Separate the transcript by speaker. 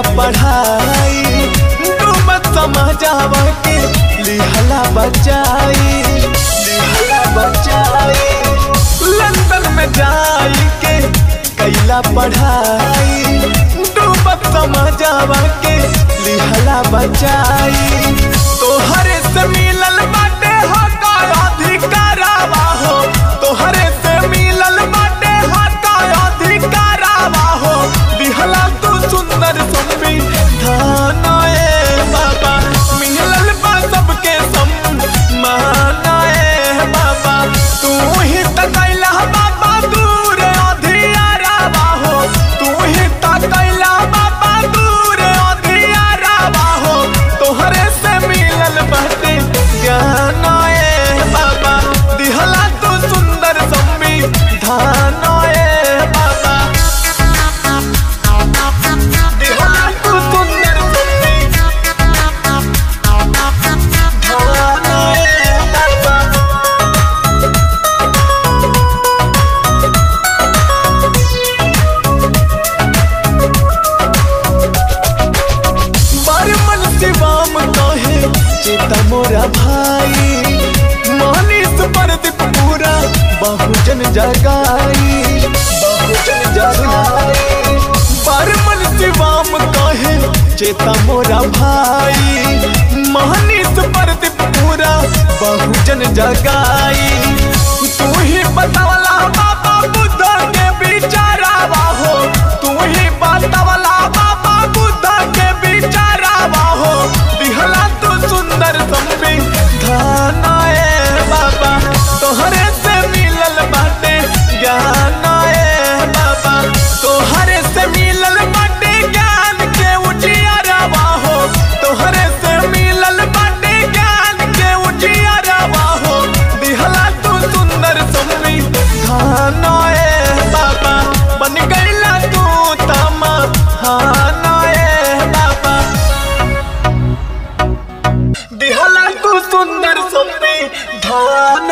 Speaker 1: पढ़ाई डूबत समाजावा के लिहला बचाई लिहला बचाई लंदन में जाई के कैला पढ़ाई डूबत समाजावा के लिहला बचाई तोहरे से मिलल बाटे हो का अधिकारावा हो तोहरे से मिलल बाटे हो का अधिकारावा हो दिहला तू सुंदर सुनबी धाना ए बाबा मिलल बा सबके सम्माना ए बाबा तू ही तकैला बाबा दूर अधियारावा हो तू ही तकैला बाबा दूर अधियारावा हो तोहरे से मिलल बाटे ज्ञान ए बाबा दिहला तू सुंदर सम्मी धान ए बाबा दिहला तू सुंदर सम्मी धान ए बाबा बरमन शिवाम कहे चेता मोरा भाई मानिस परदीप पूरा बहुजन जगाई बहुजन जगाई बरमन शिवाम कहे चेता मोरा भाई मानिस परदीप पूरा बहुजन जगाई तू ही बतावला बाबा बुद्ध के बिचारावा हो तू ही बतावला बाबा बुद्ध के बिचारावा हो दिहला तू सुंदर संबी धाना ए बाबा तोहरे से मिलल बाटे ज्ञान ए बाबा तोहरे से मिलल बाटे ज्ञान के उजियारावा हो तोहरे से मिलल बाटे ज्ञान के उजियारावा हो दिहला तू सुंदर संबी धाना ए बाबा बन गईला तू तमा हाना ए बाबा दिहला तू सुंदर संबी धान